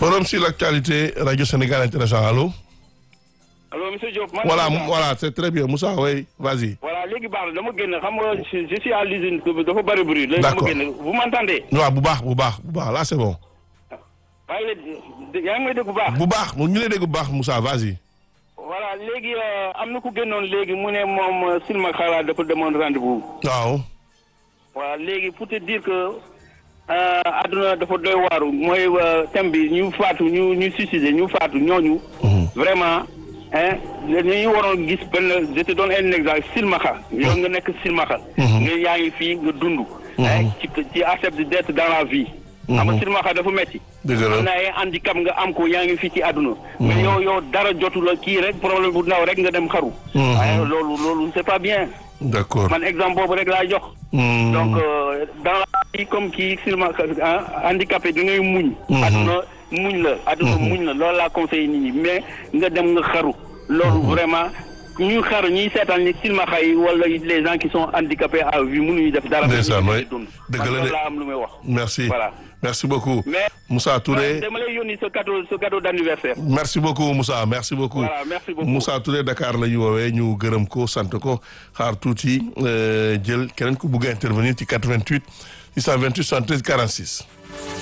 forum sur l'actualité radio Sénégal international allo. allo monsieur Diop. man voilà Moussa. voilà c'est très bien Moussa oui vas-y. voilà léegi baax na dama génn xam nga je je suis à l'usine dafa bëri bruit. léegi D'accord. dama génn vous m'entendez. waaw bu baax bu baax bu baax là c'est bon. waaye léegi yaa ngi may dégg bu baax. bu baax ñu lay dégg bu baax Moussa vas-y. voilà léegi euh, am na ku génnoon léegi mu ne moom Silma Xala dafa demoon rendez-vous. waaw. voilà léegi pour te dire que euh, àdduna dafa doy waaru mooy euh, thème bi ñu faatu ñu ñu suicidé ñu faatu ñooñu. vraiment hein ñu waroon gis benn je te donne un exemple silmaxa yow nga nekk silmaxa nga yaa ngi fii nga dund. hein ci ci accepte d'être dans la vie. xam nga silmaxa dafa metti dëgg la. am na ay handicap nga am ko yaa ngi fii ci àdduna. mais yow yow dara jotu la kii rek problème bu ndaw rek nga dem xaru. waaye loolu loolu c'est pas bien. d'accord. man exemple boobu rek laa jox. Hmm. donc euh, dans la vie comme kii silma ah handicapé da ngay muñ. àdduna muñ la àdduna muñ la loolu laa conseillé nit ñi mais nga dem nga xaru. loolu vraiment ñuy xaru ñuy seetaan ni silmaxa yi wala les gens qui sont handicapés à vie mënuñu def dara. Ndeysaan, ñu waay. dund. Dëgg man la de. loolu laa am lu may wax. merci Voilà. merci beaucoup. mais Moussa Touré. dama lay yónni sa cadeau sa cadeau d'anniversaire. merci beaucoup Moussa merci beaucoup. Voilà, merci beaucoup. Moussa Touré Dakar la ñu woowee ñu gërëm ko sant ko xaar tuuti euh, jël keneen ku bugg a intervenir ci 88 628 73 46.